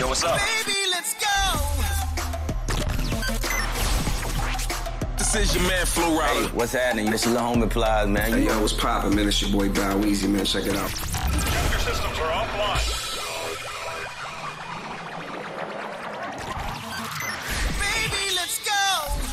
Yo, what's up? Baby, let's go. This is your man Flo Rida. What's happening? This is the homie Plies, man. Hey, You yo, what's poppin', man? It's your boy Bow Weezy, man. Check it out. Your systems are offline. Baby, let's go.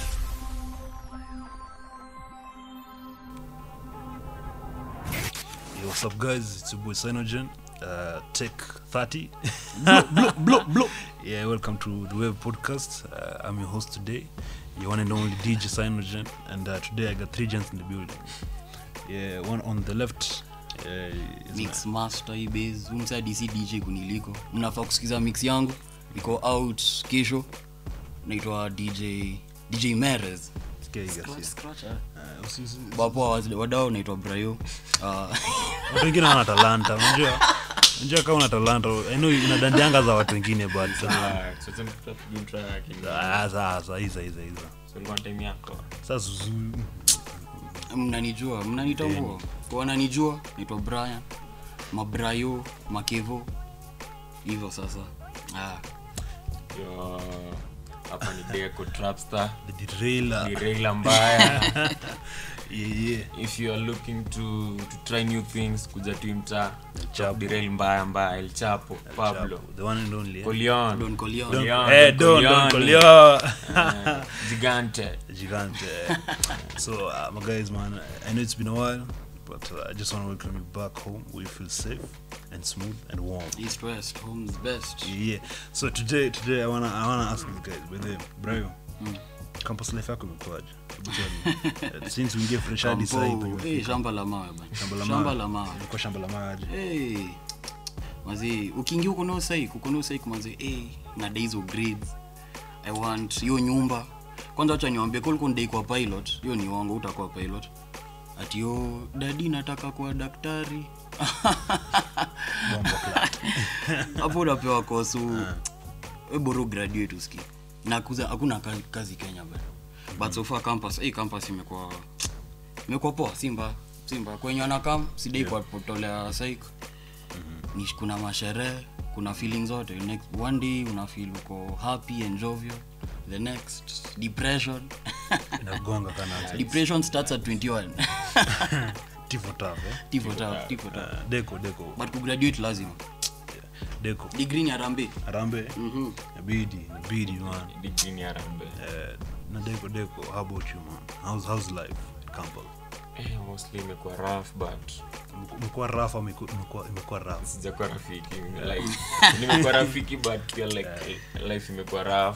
Yo, what's up, guys? It's your boy Cyanogen, uh, Tech 30. bloop, bloop, bloop, bloop. Yeah, welcome to the Web Podcast. Uh, I'm your host today, your one and only DJ Cyanogen, and uh, today I got three gents in the building. Yeah, one on the left. Uh, is mix master hii base umsa dc dj kuniliko mnafaa kusikiza mix yangu iko out kesho naitwa dj dj meres my- Sikia hii gasi. Uh, usi- usi- wapo wadao naitwa brayo uh, watu wengine wana talanta unajua unajua kama una talanta I know inadandianga za watu wengine but uh, ah, sasa hiza hiza hiza sasa zuzu- mnanijua mnanitambua kwa wananijua naitwa brian mabrayo makevo hivyo sasa ah. Yo, hapa ni deco trapstar the derailer. ni regla mbaya yeah, yeah. if you are looking to, to try new things kuja tu mtaa Chapo. derail mbaya mbaya el chapo pablo Chapo, the one and only eh? colion don colion Don- Leon, eh, Don- Don Corleone. Corleone. Eh, gigante Gigante. so, uh, my guys, man, I know it's been a while, but uh, I just want to welcome you back home where you feel safe and smooth and warm. east west home's best Yeah. So today, today I wanna, I wanna ask you guys, by the way, Brayo, campus life yako imekuwaje? Hebu tell me. Uh, Since we get fresh hadi sasa hivi, Kampo, eh, shamba la mawe bana shamba la shamba mawe. la mawe Ilikuwa shamba la mawe aje? hey. mazee ukiingia huko no saik uko no saik mazee hey, nada hizo grades i want hiyo nyumba kwanza wacha niwambie kulikuwa ndai kwa pilot hiyo ni wango utakuwa pilot ati yo dadi nataka kuwa daktari hapo unapewa kosu eboro graduate uski na kuza hakuna kazi, kazi kenya bana but so far campus hey, campus imekuwa imekuwa poa simba simba kwenye wanakam sidai yeah. kuwapotolea saik ni kuna masherehe kuna feeling zote next one day una feel uko happy and jovial the next depression Inagonga kana depression starts at 21 tifo taf, eh? tifo taf tifo taf Uh, Deko, Deko, but kugraduate lazima Deko. degree ni arambe Arambe, inabidi, inabidi, man. digini arambe Uh, na Deko, Deko, how about you, man? How's, how's life at Kampala? eh, mostly imekuwa rough but imekuwa rafu ama iku- imekuwa imekuwa rafu sijakuwa rafiki like nimekuwa rafiki but pia like life imekuwa rough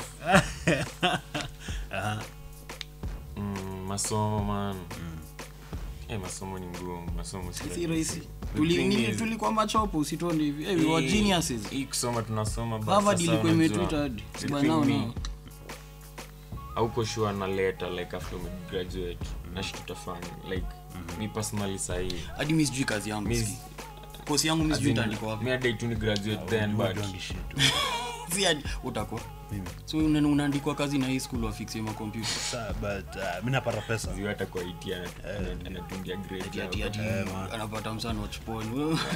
mm, masomo man eh, masomo ni ngumu masomo si si rahisi The Tuli- thing nini- is- tulikuwa machopo usitoni hivi hey, we were Hii- geniuses hii kusoma tunasoma but Harvard sasa ilikuwa unajua, imetuita hadi. the But thing now, ni, no. hauko sure na later like after umegraduate na shit utafanya like mi personally sahii hadi mi sijui kazi yangu Mi- ski kosi yangu mi sijui itaandikwa wapi mi adai tu ni graduate then but Hujuangi shit. si hadi utakuwa Mimi. so una- unaandikwa kazi na hii school wafixie makompyuta Sa- but uh, mi napata pesa ziwa hata kwa IT ana- ana- anatundia grade Ati- hapo. ati- ati anapata msana wachuponi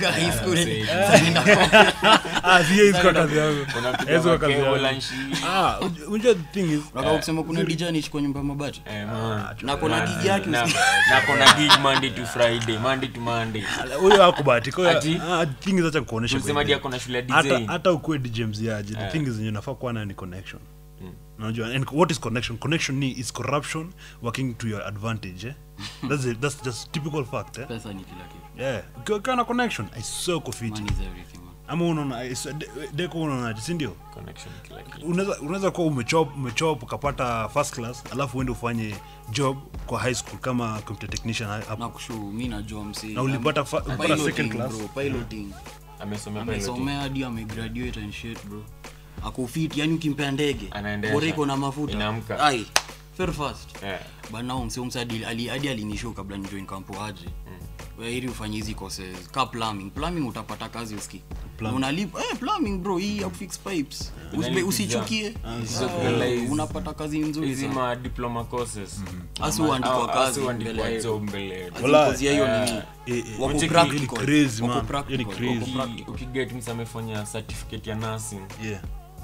Ah, si hiyo ilikuwa kazi yangu. Unapiga Hiyo ilikuwa kazi makebo, yangu. lunch. Ah, uj- unajua the thing is kusema kuna dija niishi kwa nyumba ya mabati Eh, man. na kuna gig yake Na- usi- na kuna gig monday to friday monday to monday huyo akubahatika huyo- Ati? ah, the thing is acha kuonesha tulisema kwa hadi hivi. ako na shule ya hata design hata ukuwe dj mziaje the Eh. thing is yenye unafaa kuwa nayo ni connection unajua and what is connection connection ni is corruption working to your advantage eh? that's, a, that's just typical fact eh? pesa ni kila kitu yeah ukiwa ukiwa na connection i swear uko fit money is everything man ama unaona I swear, de- deko unaonaje si ndio connection kila kitu unaweza unaweza kuwa umechop umechop ukapata first class alafu uende ufanye job kwa high school kama computer technician hapo na kushu mi najua msi Na ulipata fa- ulipata Piloting, second class? bro, piloting amesomea piloting. amesomea hadi amegraduate and shit bro ako fit yani ukimpea ndege Anaendesha. bora iko na mafuta Inaamka. ai very fast Eh, banao mse umse hadi ali- hadi alinishow kabla nijoin kampo aje ili ufanye hizi courses ka plumbing plumbing utapata kazi uski Na unalipa eh, plumbing bro hii ya kufix pipes Usibe- Unalipa usichukie Hizo Ah, realize- unapata kazi nzuri hizi sana ma diploma courses Hasa Ama- huandikwa au- kazi hasa huandikwa mbele- job mbele As in Wala, course ya hiyo eh, nini eh, eh, wako Unacheki practical ni crazy, wako man. practical, Hiyo ni crazy. wako practical. ukiget msa amefanya certificate ya nursing yeah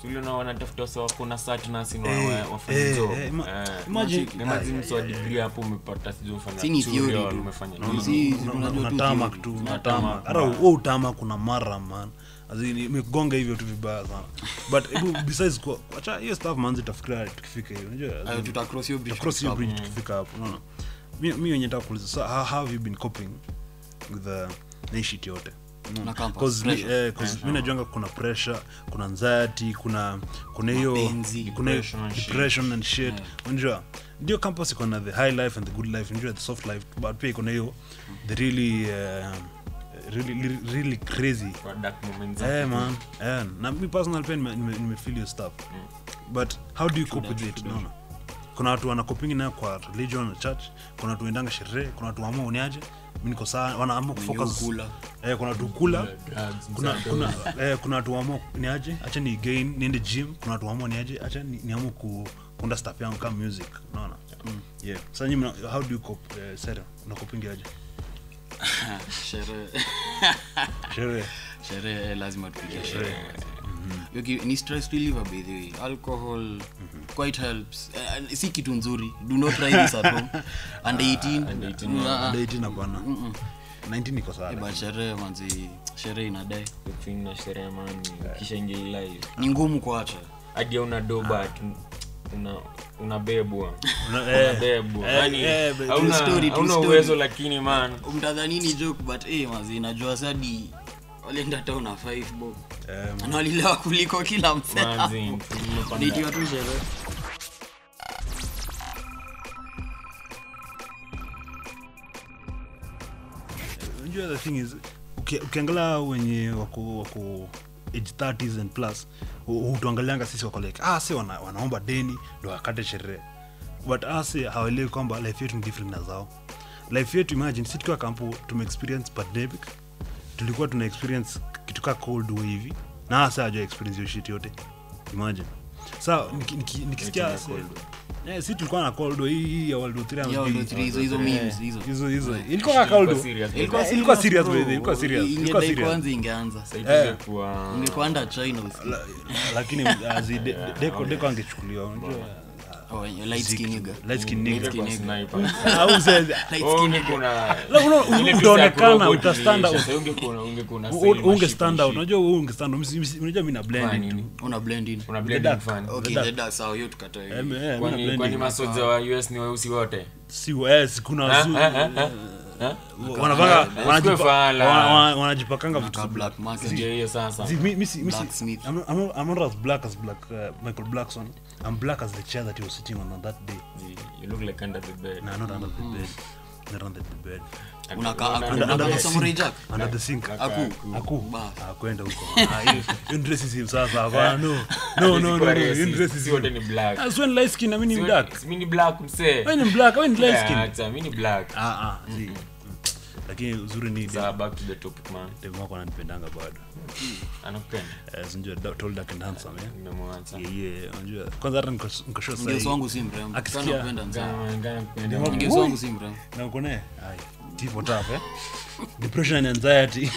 uliona wanatafuta wasa wako na satnas Eh, wafanya eh, job eh, ima- Eh. imagine- Imagine Ai, mtu wa degree hapo umepata sijui ufanya Si ni theory tutorial, tu. umefanya No, nini. si- Una- unajua una- tu unatamak theory. tu Unatamak, unatamak hata man. huo utama kuna mara man Azin, imegonga hivyo tu vibaya sana but hebu besides kwa acha hiyo stuff manzi tafikiria tukifika hiyo unajua Ayo, tuta cross hiyo bridge cross hiyo hapo. bridge tukifika hapo unaona mi mi wenye nataka kuuliza so how, how have you been coping with the na hii shit yote Na campus, 'Cause mi- pressure. eh, 'cause mi najuanga kuna pressure kuna anxiety kuna kuna hiyo Mapenzi, kuna hiyo depression and shit. depression and shit unajua ndio campus iko na the high life and the good life unajua the soft life but pia iko na hiyo the really uh, really really, really crazy Kwa dark moments zake Eh tu. man, eh, na mi personal pia nime- nime- nimefeel your stuff but how do you cope with it naona kuna watu wanakopingi nayo kwa religion na church kuna watu endanga sherehe kuna watu waamua uniaje mi niko saa wanaamua kufocus ukula. eh, kuna watu kula Drugs, kuna msado. kuna eh, kuna watu waamua niaje acha ni gain niende gym kuna watu waamua niaje acha ni, niamua ku kuunda stuff yangu kama music unaona yeah sasa nyinyi mna- how do you cope eh, Sarah unakopingi aje Sherehe. sherehe sherehe eh, lazima tupige sherehe Yoki, ni stress reliever by the way alcohol quite helps Eh, si kitu nzuri do not try this at home under 18 under 18, Mm, ah, ah. date na bwana 19 iko sawa Eh, but sherehe manzi sherehe inadai The thing na sherehe man ukishaingia hii life ni ngumu kuacha hadi una doba una unabebwa Una- eh, unabebwa eh, yani eh, but- hauna True story, true hauna story. uwezo lakini man mtadhani ni joke but eh manzi najua sadi walienda town na 5 bob eh, man. na walilewa kuliko kila msee manzi hapo. tumepanda- Nitiwa tu sherehe unajua the thing is uki- ukiangalia wenye wako wako age 30s and plus hu- hutuangalianga sisi wako like ah si wana, wanaomba deni ndo wakate sherehe but asi hawaelewi kwamba life yetu ni different na zao life yetu imagine si tukiwa kampo tume experience pandemic tulikuwa tuna experience kitu kaa cold wave hivi na hasa haja experience hiyo shit yote imagine sa niki- niki- nikisikia Vitu vya cold Eh, si tulikuwa na cold war, hii hii ya World War 3 ama Ya World War sijui- 3, hizo- hizo memes, hizo. hizo hizo ilikuwa kaka Ilikuwa cold serious, war. ilikuwa ilikuwa serious bro. by the way, ilikuwa serious ilikuwa Ingedai serious kwanza ingeanza Sasa hivi ingekuwa- ungekuwa under china usikie. lakini azi de- de- deko deko angechukuliwa unajua Oh, light skin nigga. light skin nigga. ingekuwa nigga. sniper. au sasa Light Oh, skin ungekuwa na- La, una- ile tu utaonekana, ya kurobot uta stand out. iliisha. Sasa ungekuwa- ungekuwa na u- sail unge maship stand and out shit. unajua wewe unge stand out Msi- msi- unajua mimi na Fanya blend nini? una blend in Una The blend dark. in fan. okay dark. the dark sawa hiyo tukatae Eh, eh, mimi na Kwani- blend kwani in. masoja wa us ni weusi wote si eh, si kuna wazu- Ah, ah, ah, ah. wanavanga Eh, wanajipa- usikue fala. wana- wana- wanajipakanga vitu Ka black market Ndio hiyo sasa See, me, me, see, me, see, Blacksmith. I'm, not- I'm, not- I'm not as black as black uh, Michael Blackson. I'm black as the chair that he was sitting on on that day. you look like under the bed No, not under the bed. Not under the bed. unakaa Under- unakaa under kama the samurai sink. jack Under the sink. aku Aku. Bas. Ah, kwenda huko. Ah, hiyo- hiyo ni racism sasa. Hapana, no. No, no, no, no. Hiyo ni Si wote racism. ni black Ah, so when light skin, na mimi ni Si dark. wote- mi ni black msee Wewe ni black, wewe ni light Yeah, skin. acha, mi ni black Ah, ah, see. Lakini uzuri ni Sawa, back to the topic man dem wako ananipendanga bado. anakupenda Eh, si unajua, tall, dark and handsome, eh? nimemwacha Yeah, yeah, unajua. Kwanza hata niko niko sure ngeso sahi. wangu si mrembo Akisikia- Kana kupenda mzee. Ngana- ngana kupenda. Ndio. ngeso wangu si mrembo na uko naye Ai, tipo tough eh depression and anxiety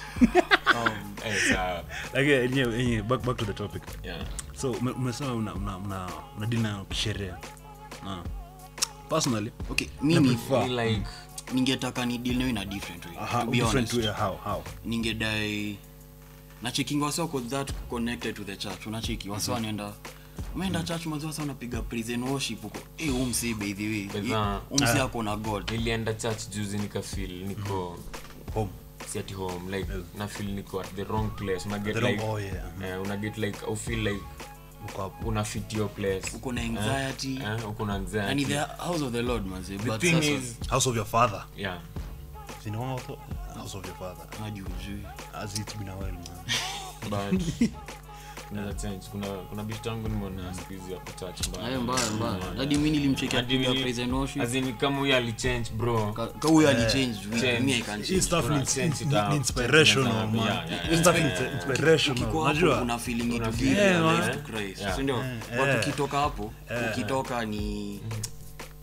Eh, sawa. lakini yenyewe yenyewe back back to the topic Yeah. so ume- umesema una una una una deal na sherehe na personally okay na mimi prefer Feel like ningetaka ni deal nayo in a different way Aha, to be different honest way how how ningedai nachekinga wasa wako that connected to the church unacheki wasa wanaenda umeenda church mazi wasa wanapiga praise and worship huko eh huu msee by the way Beza. huu msee ako na god nilienda church juzi nikafil niko home si at home like na feel niko at the wrong place una get The wrong- like oh, yeah. eh, una get like au feel like uko hapo una fit your place uko na anxiety eh, uko na and in anxiety the house of the lord manze the but thing sasa is house of your father yeah you know house of, house of your father hajujui as it's been a while man but kunaweza change kuna kuna bishi tangu nimeona siku hizi hapo church mbaya. hayo mbaya mbaya Yeah. hadi mimi nilimchekia Hadi piga mimi- praise and worship as in kama huyo alichange bro Ka- ka huyo alichange change. me i can hii change stuff Kuna needs sense needs- it out. needs inspirational Yeah, man yeah, yeah, hii stuff yeah, needs yeah. inspirational Ukikuwa hapo unajua una feeling it Una to feel give it, your yeah. life to Christ Yeah. si ndio Yeah. watu ukitoka hapo ukitoka ni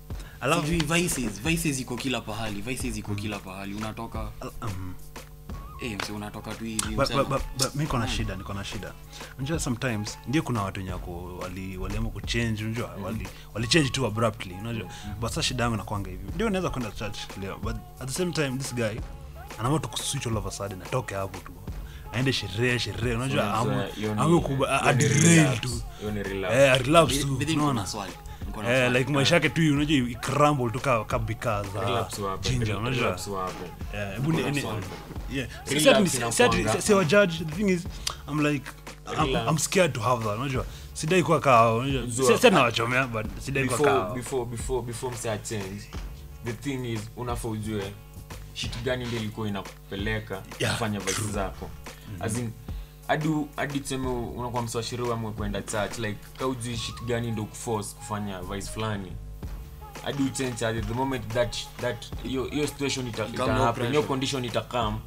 alafu sijui vices vices iko kila pahali vices iko kila pahali unatoka um, Eh, mse unatoka tu hivi But- mse but- ana- but- but mi niko na shida niko na shida unajua sometimes ndio kuna watu wenye wako wali waliamua kuchange unajua wali walichange tu abruptly unajua but sasa shida yangu nakwanga hivi ndio unaweza kwenda church leo but at the same time this guy anaamua tu kuswitch all of a sudden atoke hapo tu aende sherehe sherehe unajua Unajua, amue hiyo ni- amue kuba hiyo ni adelaide relapse. tu Hiyo ni relapse. eh relapse tu Bi- bidhi niko unaona na swali niko na eh swali. like maisha yake tu unajua ikramble tu ka ka bika za Relapse wape, ginger unajua relapse wape. Yeah, hebu ni- Kuna ni- swali. yeah. Si- Relax si ati ni- si- si ati- inakuanga. si- si wa judge the thing is i'm like I'm, Relax. I'm scared to have that unajua sidai kuwa kaa unajua Zua. si- si nawachomea but sidai kuwa before kaa before before before msa change the thing is unafaa ujue shit gani ndio ilikuwa inakupeleka Yeah, kufanya vice zako as in hadi hadi tuseme unakuwa mswashiri amwe kwenda church like ka ujui shit gani ndio kuforce kufanya vice fulani hadi uchange at the moment that that hiyo hiyo situation ita, ita Come no happen hiyo pressure. condition itakam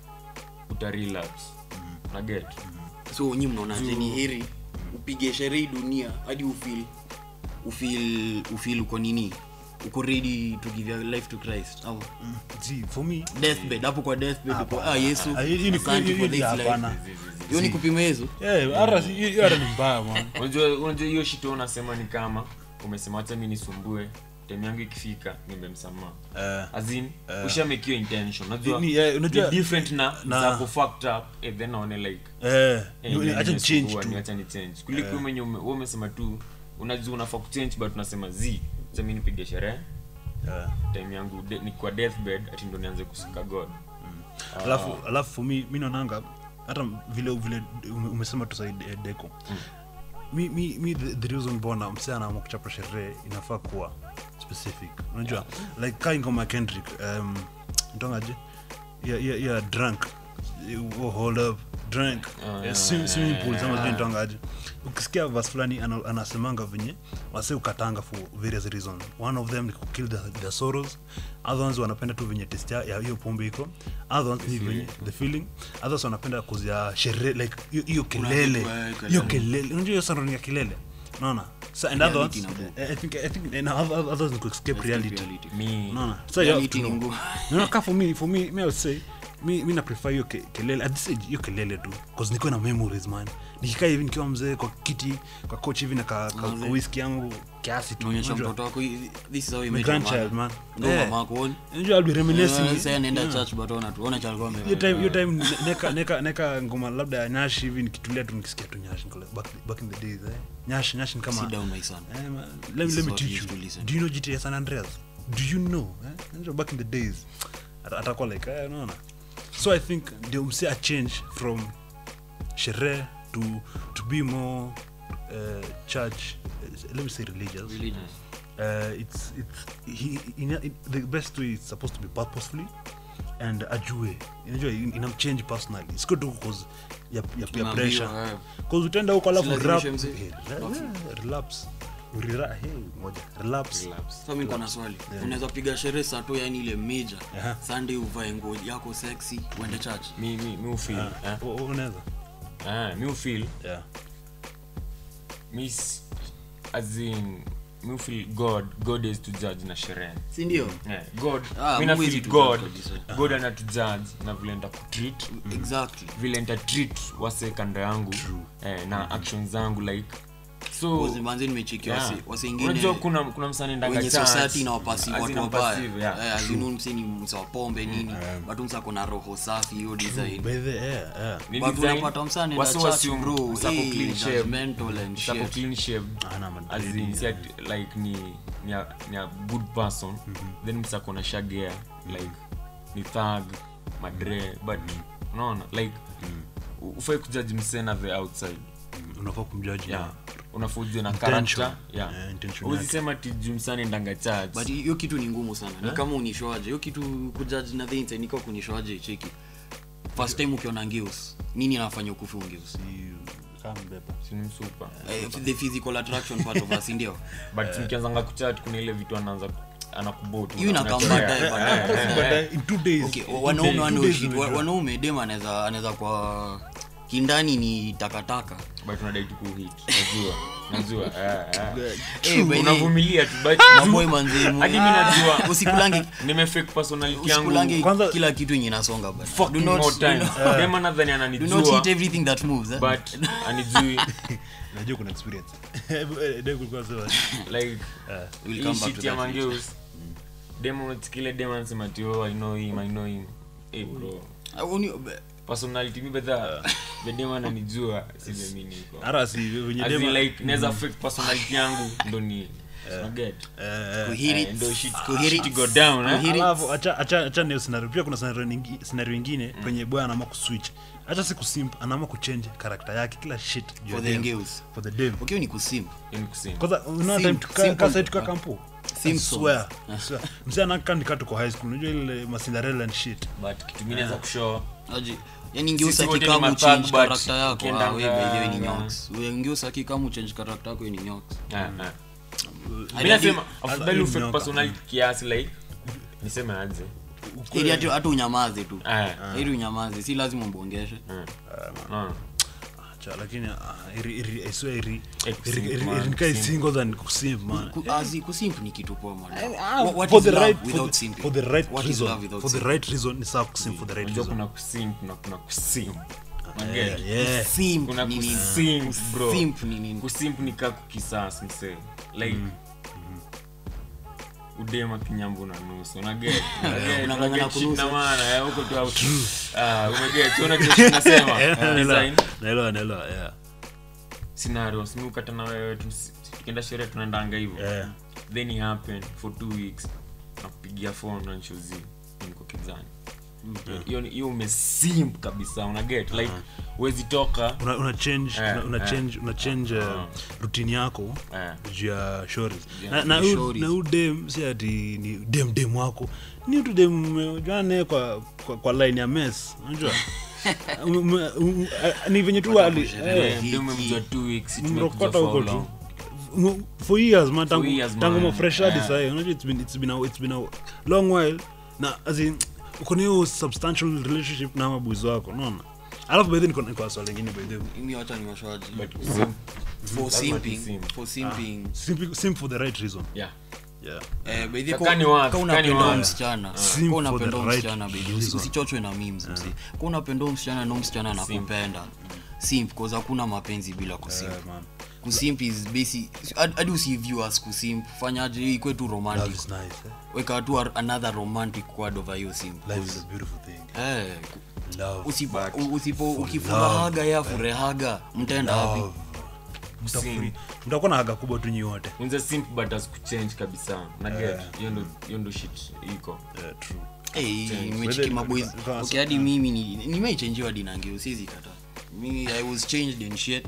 uta relapse na get so nyi mnaonaje ni heri upige sherehe dunia hadi ufil ufil ufil uko nini uko ready to give your life to christ au see for me deathbed hapo kwa deathbed uko ah yesu Ah, hiyo- hiyo ni- asante hiyo- for hiyo this ni life hapana. hiyo ni kupima yesu yeah hata si- hiyo hiyo hata ni mbaya man unajua unajua hiyo shit wewe unasema ni kama umesema hata mi nisumbue time yangu ikifika nimemsamaha Eh, as in usha make your intention unajua Ni- eh, unajua- ni different na na- za ku fucked up and then naone like eh eh, ni- ni- acha change nimesumbua, tu ni acha ni change kuliko wewe mwenye ume- wewe umesema tu unajua unafaa kuchange but unasema z acha mimi nipige sherehe Yeah. time yangu de, ni kwa deathbed ati ndo nianze kusika god alafu alafu for me mi naonanga hata vile vile ume- umesema tu saidi eh, deko mi, mi, mi the, the reason mbona msee anaamua kuchapa sherehe inafaa kuwa specific unajua like kaa ngoma ya kendrick um, ntongaje ya, ya, ya drunk oh, hold up drunk yeah, swim, swimming pool sama sijui nitongaje ukisikia vas fulani ana- anasemanga venye wase ukatanga for various reasons one of them ni kukill the, the sorrows other ones wanapenda tu venye test ya ya hiyo pombe iko other ones ni venye the feeling others wanapenda kuzia sherehe like hiyo- hiyo kelele kitu, eh, kelele. hiyo kelele unajua hiyo surrounding ya kelele unaona so and Reality others inabu- I think I think and other- others ni ku escape reality mi unaona so you have Reality to ni know. ngumu. Unaona, ka for me for me me I would say mi mi na prefer hiyo ke- kelele at this age hiyo kelele tu cause niko na memories man nikikaa hivi nikiwa mzee kwa kiti kwa coach hivi na ka, ka, ka whisky yangu kiasi tu naonyesha unajua. mtoto wako hii- this is how you My met your grandchild, mother. man. Ndio Yeah. mama yako, ona. unajua I'll be reminiscing Eh, sasa anaenda Yeah. church but ona tu ona cha alikuwa ame- hiyo time hiyo time ne- neka neka neka ngoma labda ya nyashi hivi nikitulia tu nikisikia tu nyashi niko like, back, back in the days eh nyashi nyashi ni kama Sit down, my son. Eh, man, let me This let is me what teach you you. used to listen. Do you know GTA San Andreas? Do you know? Eh? Unajua back in the days. Ata- Atakuwa like, eh, unaona. So I think ndio mse a change from sherehe to to be more uh, church uh, let me say religious. Religious. Uh, it's it's he, in, in, the best way is supposed to be purposefully and ajue unajua in- inamchange personally siko tu cause ya, ya, ya Unaambiwa, pressure eh. cause utaenda huko alafu Usilazimishe rap mzee. eh, re- eh, relapse Urira- hey, ngoja relapse relapse Sasa mimi niko na swali unaweza piga sherehe saa tu yani ile major Aha. sunday uvae nguo yako sexy uende church mi mi mi ufeel eh? U- u- unaweza ah mi ufeel yeah mi s- as in mi ufeel god god is to judge na sherehe si ndio yeah, god Ah, mi na Mungu feel is to god judge kabisa. god anatujudge na vile nda kutreat exactly vile nta treat wase kando yangu eh, na actions zangu like so Cause manzi nimechikia yeah. wase wase ingine unajua kuna kuna msanii ndanga wenye church, society na wapasi as in watu wabaya passive, yeah. Eh, as in msi ni msa wa pombe nini but msa ako na roho safi hiyo design by the yeah yeah Ni but design, unapata msani wasi na church wasium- bro usako eh, clean shaved, judgmental and usako shit clean shaved, Ana as madridi, in, si yeah. ati, like ni ni a, ni a good person then msako na shagea like ni thug madre but unaona like ufai kujaji msena the outside unafaa kumjudge yeah na unafujwe na Intention. character yeah Yeah, intention Huwezi yake. sema ti jumsani ndanga church but hiyo kitu ni ngumu sana ni kama unishoaje hiyo kitu kujudge na the inside niko kunishoaje cheki first time ukiona ngeus nini anafanya ukufi ungeus kama mbeba sini msupa eh, the physical attraction part of us ndio but mkianzanga kuchat kuna ile vitu anaanza anakubot hiyo inakaa baadaye baadaye in two days okay in wanaume two wana days shit umejua. wanaume dem anaweza anaweza kwa kindani ni takataka but unadai tu kuhit najua najua ah, ah. Eh, by the- unavumilia tu but maboy manzemu hadi mimi najua usikulange nimefake personality yangu usikulange Kwanza- kila kitu yenye inasonga bana. Do fucking not- more do times not- dema nadhani do not ananijua hit everything that moves eh? but anijui najua kuna experience Eh, Dave kulikuwa anasema, like We'll hii come back shit to ya that later. mangeus demo unatikile demo anasema ati oh i know him i know him eh bro Ah, uni- personality mi bedha bedema ananijua sivyo mi niko hata si venye As in dema like naweza fake personality yangu ndo ni unaget kuhit Eh, it, ndo shit kuhit it, shit go down eh kuhit it. alafu acha acha acha ndio scenario pia kuna scenario nyingi scenario nyingine penye boy anaamua kuswitch hata si kusimp anaamua kuchange character yake kila shit juu ya For the dem. girls. for the dem Okay, ni kusim Yaani kusema. kwanza unaona Simp- time tuka simple. kasa tuka kampo Simp I swear songs. I swear mzee anakaa nikaa tuko high school unajua ile masindarella and shit but kitu mi naweza kushow Aje, yani ngeusa Sisi wote ni kikamu mathug, change but character yako ukienda ah, we by the way ni nga- nyoks We ngeusa kikamu change character yako we ni nyoks Ah, ah. Hadi- mi nasema hadi- afadhali hadi ufake mnyoka. personality kiasi like niseme aje ili hata hata unyamaze tu Ah, ili unyamaze si lazima mbongeshe no. cha lakini ah, iri iri I swear iri Eh, iri kusimp, iri man, iri nikai kusimp. single than kusimp man Ku- azi kusimp ni kitu poa man Ah, What- what for is the love right for without the, simping? for the right What is reason love without for the simping? right reason ni sawa kusimp for the right unajua reason kuna kusimp na kuna kusimp yeah, yeah. Simp kuna ni nini? kusimp bro Kusimp ni nini? kusimp ni kaa kukisas msee like udema kinyambu na nusu unaget Unang'ang'ana kunusa. maana eh, huko tu out ah umeget unaona kitu tunasema design naelewa naelewa yeah scenario simi ukata na wewe tu- tukienda sherehe tunaendanga hivyo Yeah. then it happened for two weeks nakupigia phone na nchozi niko kizani hiyo ni- hiyo umesimp kabisa unaget like huwezi toka una, una change Eh, una, una eh. change una change uh, Ah. routine yako Eh. juu ya shores Yeah, na, na, ni u- stories. na u dem si ati ni dem dem wako ni tu dem umejua naye kwa, kwa, kwa line ya mess unajua Ume- ume- ume- a- ni venye tu ali eh, Eh, ndio umemjua two weeks tumekuja mrokota for huko how tu long? Mu- for years man tangu, years, tangu man. mafresh hadi Yeah. sahi unajua it's been, it's been a, it's been a long while na as in uko na hiyo substantial relationship na mabuzi wako unaona alafu by then niko niko na swali lingine by the way Mimi wacha niwashaji. But kusimp, For lazima simping, tusimp. for simping, simp, simp for the right reason yeah. yeah eh, by the- Kaka kwa- ni wapi? kwa Kaka unapenda ni huyo wapi? msichana Simp kwa for unapenda the huyo right msichana baby, usi- reason. usichochwe na memes msi kwa unapenda huyo msichana na huyo msichana anakupenda simp cause hakuna mapenzi bila kusimp Yeah, man. kusimp is basic hadi hadi usiview as kusimp fanyaje ikwe tu love romantic is nice eh? weka tu a- another romantic word over hiyo simp life is a beautiful thing eh love usipo usipo ukifurahaga ya furehaga mtaenda wapi love Kusimp. Mtafuri- mtakuwa na haga kubwa tu nyi wote unza simp but as kuchange kabisa unaget hiyo ndo hiyo ndo shit iko yeah, true Hey, Change. nimechiki Whether- maboys kama- okay hadi mimi ni- nimeichenjiwa dinangeo sizi kata mi i was changed and shit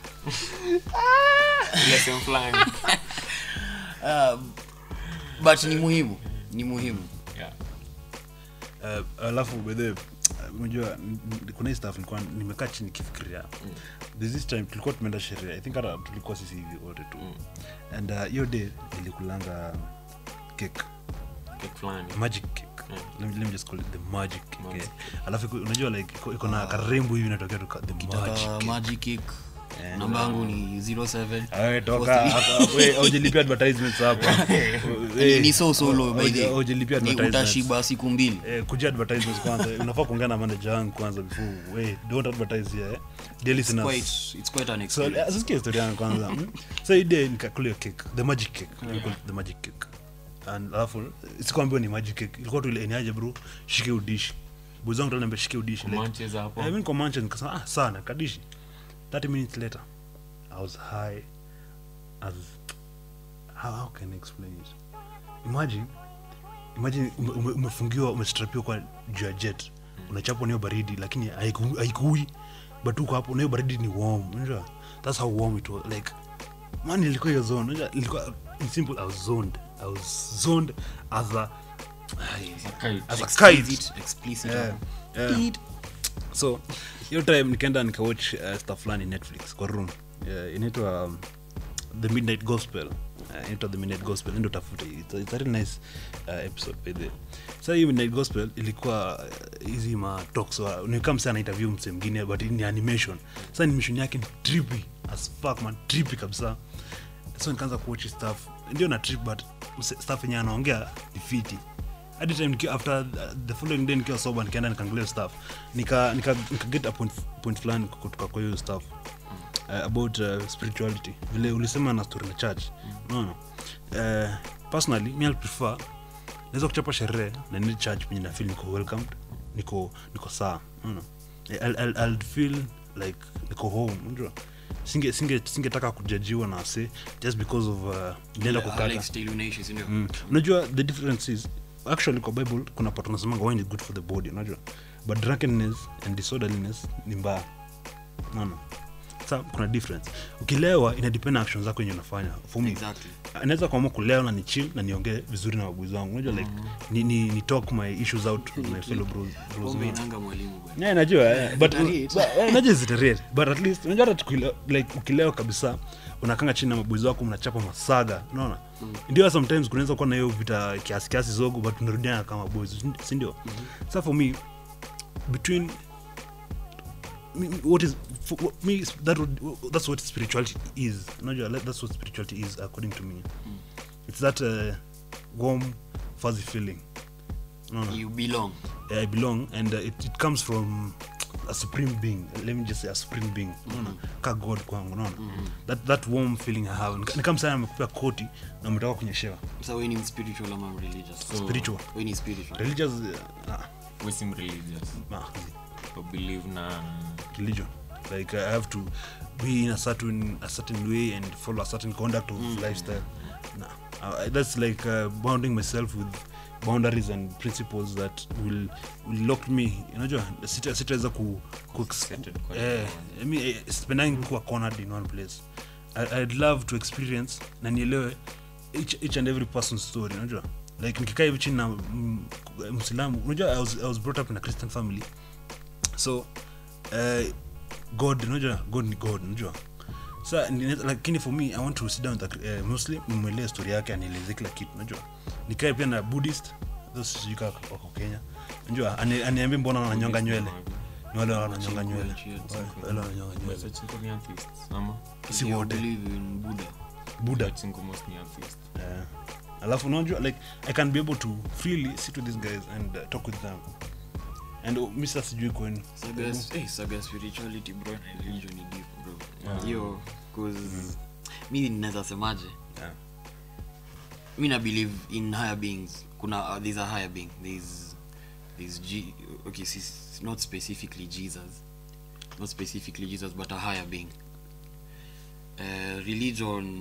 ile sehemu fulani uh, but ni muhimu ni muhimu yeah Eh, alafu bedhe unajua n- n- kuna hii stuff nilikuwa nimekaa chini nikifikiria there's this time tulikuwa tumeenda sherehe i think hata tulikuwa sisi hivi wote tu and uh, hiyo day nilikulanga cake kick fulani magic cake let, me, let me just call it the magic cake Magic eh. alafu iko- unajua like iko- iko na karembo hivi inatokea tu ka- the magic taka cake magic kick namba yangu ni 07 Awe, toka hapa, we, haujalipia advertisements hapa ni, Eh, ni so solo by the hauja- haujalipia ni advertisements. utashiba siku mbili eh, kuja advertisements kwanza unafaa kuongea na manager wangu kwanza before we don't advertise here eh. dear listeners quite it's quite an so experience uh, sikia story yangu kwanza mm. so ide nikakulia cake the magic cake we call it the magic cake and alafu sikwambiwa ni magic cake ilikuwa tu ile eniaje bro shike udishi boys wangu tunaambia shike udishi like Manchester hapo eh, mimi niko Manchester nikasema ah sana kadishi 30 minutes later i was high as how, how can I explain it imagine imagine ume- ume- umefungiwa umestrapiwa kwa juu ya jet unachapwa nayo baridi lakini haiku- haikui but uko hapo nayo baridi ni warm unajua that's how warm it was like man ilikuwa hiyo zone unajua ilikuwa in simple i was zoned i was zoned as a Kite. as a kite explicit explicit Yeah, yeah. so hiyo time nikaenda nikawatch uh, stuff fulani netflix kwa room uh, inaitwa um, the midnight gospel uh, inaitwa the midnight gospel endo tafute it's, a- it's a really nice uh, episode by the way. sa hii midnight gospel ilikuwa uh, hizi ma talks wa- ni kama msa anainterview mse mwingine but ni animation sa animation yake ni trippy as fuck man trippy kabisa so nikaanza kuwatch stuff ndio na trip but mse- stuff yenye anaongea ni fiti hadi time nikiwa after uh, the following day nikiwa sober nikaenda nikaangalia stuff nika nika, nika get a point, point fulani kutoka kwa hiyo stuff uh, about uh, spirituality vile ulisema na story na church unaona uh, personally mi prefer naweza kuchapa sherehe na ni church penye na feel niko welcomed niko niko saa unaona I'll, I'll, I'll feel like niko home unajua singe singe singetaka kujajiwa na se just because of uh, nilienda kukata Alex still unaishi si ndio? mm. unajua the difference is actually kwa bible kuna part unasemanga wine is good for the body unajua but drunkenness and disorderliness ni mbaya naona sa kuna difference ukilewa inadepend na actions zako yenye unafanya for me Exactly. anaweza kuamua kulewa na ni chill na niongee vizuri na wabuzi wangu unajua like ni, ni, ni talk my issues out with my fellow bros, bros Pombe mates. inanga mwalimu bwana. Yeah, najua eh, but Iterate. but, eh, najua ziterate but at least unajua hata tukile- like ukilewa kabisa unakanga chini na mabozi wako mnachapa masaga unaona ndio sometimes kunaweza kuwa na hiyo vita kiasi kiasi zogo but tunarudiana kama boys si ndio sa for me between me, me- what is for, what, me that would, that's what spirituality is unajua like, that's what spirituality is according to me it's that uh, warm fuzzy feeling unaona You belong. I belong and uh, it, it comes from a supreme being let me just say a supreme being unaona ka god kwangu unaona that, that warm feeling i have Ni- ni kama sana amekupea koti na umetoka kunyeshewa Sasa wewe ni spiritual ama religious? So, Spiritual. wewe ni spiritual. religious uh, ah, wesim religious nah, or believe na religion like i have to be in a certain a certain way and follow a certain conduct of lifestyle nah. uh, that's like uh, bounding myself with boundaries and principles that will, will lock me unajua sita- sitaweza ku, ku Settled kwa eh, I mean, eh, sipendangi kuwa cornered in one place I, i'd love to experience na nielewe each, each and every person's story unajua like nikikaa hivi chini na mm, msilamu unajua I was, i was brought up in a christian family so uh, god unajua god ni god unajua sa ni- lakini for me i want to sit down with a uh, muslim nimwelea story yake anieleze kila kitu unajua nikae pia na buddhist those sijui kama wako kenya unajua ani- aniambie mbona wananyonga nywele ni wale wananyonga nywele wale wananyonga nywele Wachinko ni atheist, ama? si You wote believe in Buddha. buddha Wachinko most ni atheist. Eh, alafu unajua like i can be able to freely sit with these guys and uh, talk with them and uh, mi sasa sijui kwenu Saga, eh, saga spirituality bro na religion ni deep bro. Hiyo cause mi ninaweza semaje? Yeah. Mi na believe in higher beings. Kuna uh, there's a higher being. There's there's G okay, si- si- not specifically Jesus. Not specifically Jesus but a higher being. Uh, religion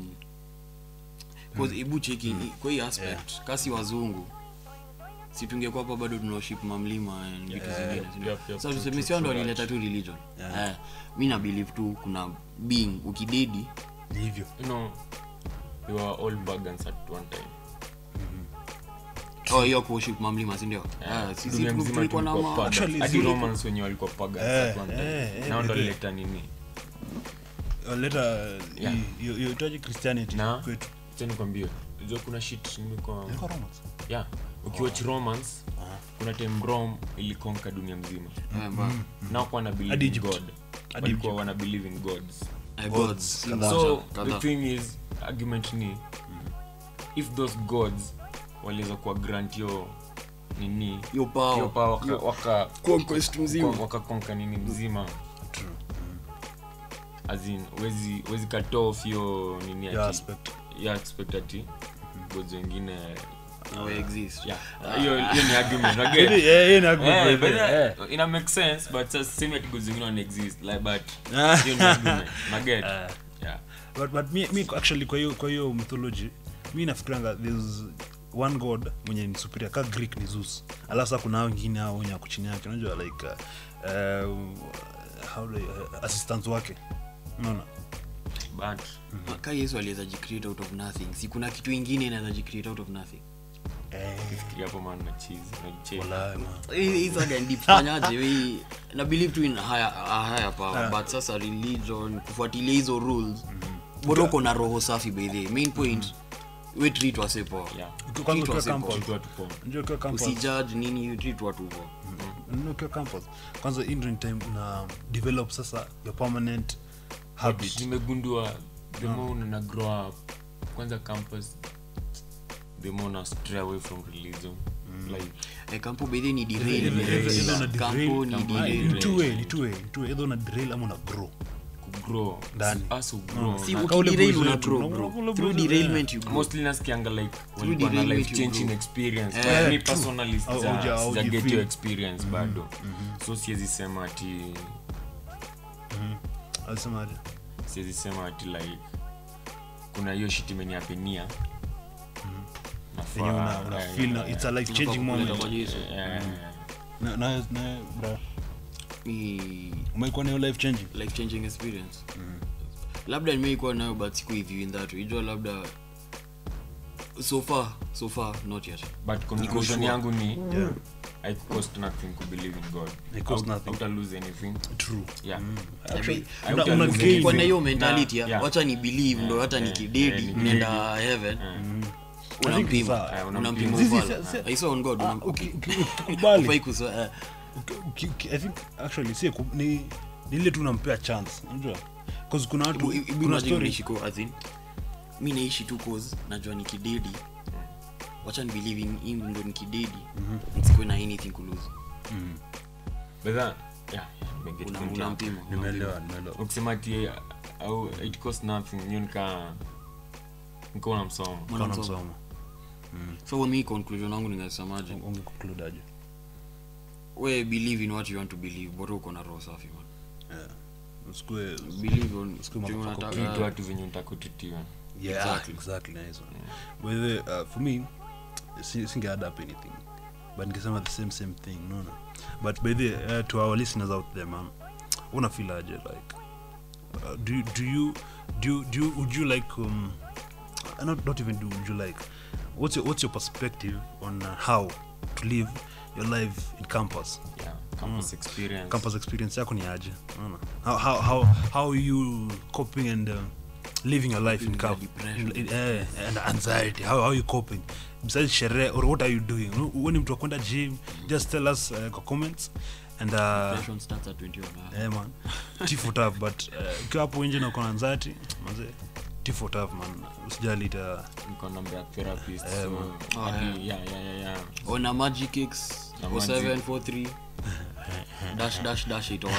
cause hebu cheki kwa hii aspect kasi wazungu si tungekuwa hapa bado tunaoship mamlima and vitu zingine si ndio? Yep, yep, Sasa true, tuseme true, sio ndo true, walileta tu religion eh, mi na believe tu kuna being ukidedi ni hivyo You know, we were all pagans at one time. oh hiyo kuoship mamlima si ndio Ah, sisi Dunia tu- mzima tulikuwa na tulikuwa ma- pagans. Actually, Hadi zile- Romans wenye walikuwa pagans Eh, at one time. eh, eh, Nao ndo by the- walileta nini leta Yeah. itaji christianity Na- kwetu Acha nikwambie unajua kuna shit nimekuwa Ilikuwa Romans. yeah ukiwatch romance kuna time rome ilikonka dunia mzima Eh, ba- nao kuwa na believe Hadi in Egypt. god Hadi walikuwa Egypt. wana believe in gods eh, gods si kadhaa. moja, so kadhaa. the thing is argument ni if those gods waliweza kuwa grant yo nini Hiyo power. hiyo power waka, Hiyo waka, conquest mzima. waka- wakakonka nini mzima azin wezi wezi cut off hiyo nini Yeah, ati aspect. ya expect ati gods wengine Now exist. yeah hiyo hiyo ni argument Ili- again eh, hiyo ni argument, Eh, by but the way, eh. that- ina make sense but sasa same ati gods wengine wana exist like but Ah. hiyo ni argument na get yeah but, but mi, mi actually kwa hiyo kwa hiyo mythology mi nafikiranga there's one god mwenye ni superior ka greek ni zeus alafu sa kuna hao wengine hao wenye ako chini yake unajua like uh, uh, how do I- uh, assistants wake unaona but ka yesu aliweza jicreate out of nothing si kuna kitu ingine inaweza jicreate out of nothing fikiria hapo man na cheese na cheese Walai, man. Hii- hii saga ni deep. Fanyaje? We- na believe tu in higher, a higher power but sasa religion kufuatilia hizo rules bado uko na roho safi by the way. main point we treat wase poa yeah Kwanza Treat ukiwa wase campus. poa. kitu watu poa Unajua ukiwa campus usijudge nini you treat watu poa Unajua ukiwa campus kwanza hii ndio ni time na develop sasa your permanent habit nimegundua the more una grow up kwanza campus the more una stray away from religion like Eh, kampo bedhe ni Either- either- either una derail kampo derail- ni Ah, derail ni two way, ni two way, ni two way. Either una derail ama una grow kugrow Ndani. us grow si na- Kaule ukiderail boys una wetu, grow na- bro kaule through boys, derailment you grow mostly nasikianga like walikuwa na derailment life you changing grow. experience Eh, but me true. personally Au- sija- auja- auji sija get feel. your experience bado so siwezi sema ati alisemaje siwezi sema ati like kuna hiyo shit imeniapenia Yenye una- una feel na- it's a life changing moment na na na bra Ni umekuwa na hiyo life changing life changing experience labda nimeikuwa nayo but siku hivi in that way. ijua labda so far so far not yet but conclusion sure. yangu ni yeah i cost nothing to believe in god It cost Haut- nothing. hauta lose anything true yeah actually I una, would una lose gain anything. kwa na hiyo Na- mentality ya yeah. wacha ni believe ndo hata yeah, nikidedi yeah, ni nenda heaven unampima sawa. Eh, unampima Zizi, ufala. si- si- I saw on God Ah, unam- uki- uki- ukikubali Hufai kusa- eh, Uki- uki- i think actually si ku- ni ni ile tu unampea chance unajua cause kuna watu Ibu- ibu- kuna imagine story unaishi ko- as in, mi naishi tu cause najua nikidedi wacha ni believe in him ndo nikidedi nsikuwe na anything kulose but that yeah nimeget Una- point yangu. unampima nimeelewa nimeelewa ukisema ati au it cost nothing hiyo nika nika unamsoma Kana Mwanamsoma. msomo so mi conclusion yangu ninasemaje unge conclude aje we believe in what you want to believe bora uko na roho safi man. usikue believe on Usikue chenye motherfucker unataka- treat watu venye utakutitiwa yeah Exactly. exactly nice one by the way, uh, for me si- singe add up anything but ningesema the same same thing no no but by the way, uh, to our listeners out there man una feel aje like uh, do you- do you do you, do you would you like um uh, not not even do would you like what's your what's your perspective on uh, how to live your life in campus yeah campus experience campus experience yako ni aje Unaona? how, how, how, how are you coping and uh, living your life in With camp the depression. in, in, eh, and anxiety how, how are you coping besides sherehe or what are you doing Wewe ni mtu wa kwenda gym just tell us uh, kwa comments and uh, Depression starts at 21, ah. eh, man tifo tough but uh, ukiwa hapo nje na uko na anxiety manze tifo tough man usijali ita niko namba ya therapist Eh, so man. Oh, hadi- yeah yeah yeah yeah on a magic kicks Na 47 43 dash dash dash it all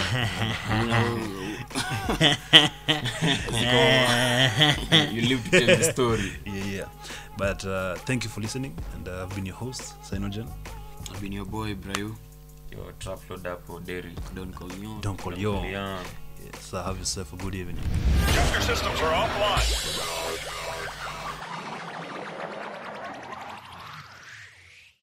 you live to tell the story yeah yeah but uh, thank you for listening and uh, i've been your host Sinogen I've been your boy Brayo your trap load up or dairy don't call me on don't call yo yeah yes, so have yourself a good evening Check your systems are offline.